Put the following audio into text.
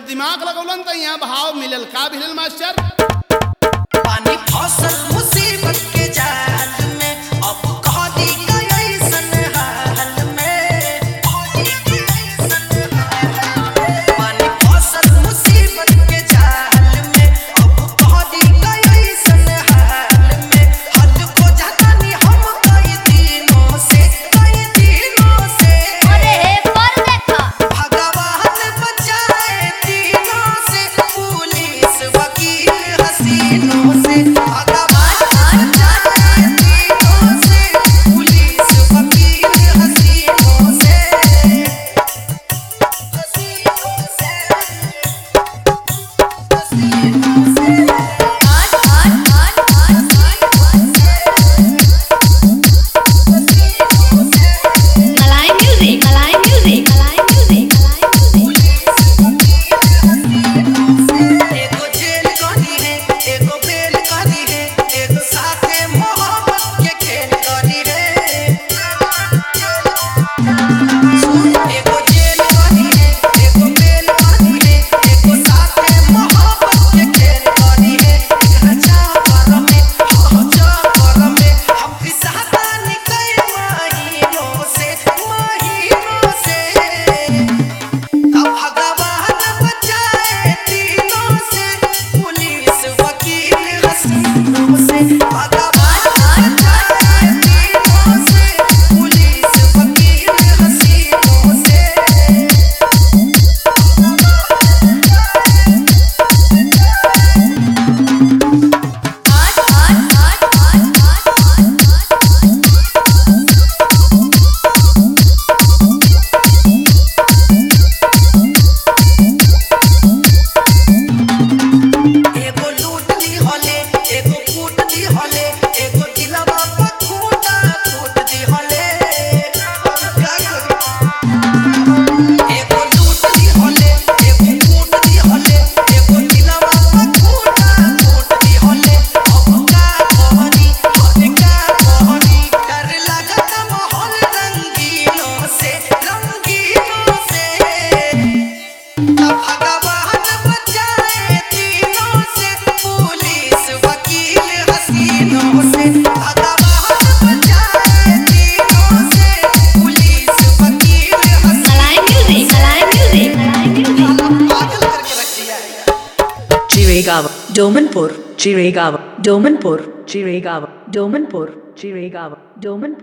दिमाग लगौलन त यहाँ भाव मिलल का मिलल मास्टर पानी फसल मुसीबत के जाल में अब कह दी ऐसन हाल में पानी फसल मुसीबत के जाल में अब कह दी ऐसन हाल में हद को जाता नहीं हम कई दिनों से कई दिनों से अरे हे पर देखा भगवान बचाए तीनों से पुलिस वकील हसीनों से भगवान बचाए तीनों से पुलिस वकील हसीनों से हसीनों से हसीनों से आठ आठ आठ आठ मलाई म्यूजिक मलाई म्यूजिक मलाई म्यूजिक मलाई म्यूजिक एगो जेल करी है एगो बेल करी है एगो साथे मोहब्बत के खेल करी है एगो जेल करी है एगो बेल करी है एगो साथे मोहब्बत के खेल करी है राजा कर में हो जा कर में हम फिसाता निकल महीनों से महीनों से अब भगवान बचाए तीनों से पुलिस वकील हसीनों से भगवान बचाए तीनों से पुलिस वकील हसीनों से आठ आठ आठ आठ आठ एगो लूट दी हले एगो कूट दी हले एगो दिलवा पर खूंटा कूट दी हले एगो लूट दी हले एगो कूट दी हले एगो दिलवा पर खूंटा कूट दी हले अब का कहनी अब का कहनी डर लगता माहौल रंगीनों से रंगीनों से भगवान बचाए तीनों से पुलिस वकील हसीनों से भगवान बचाए तीनों से पुलिस वकील मलाई म्यूजिक मलाई म्यूजिक मलाई म्यूजिक पागल करके रख दिया है Chiragawa, Domanpur, Chiragawa, Domanpur, Chiragawa, Domanpur, Chiragawa, Domanpur.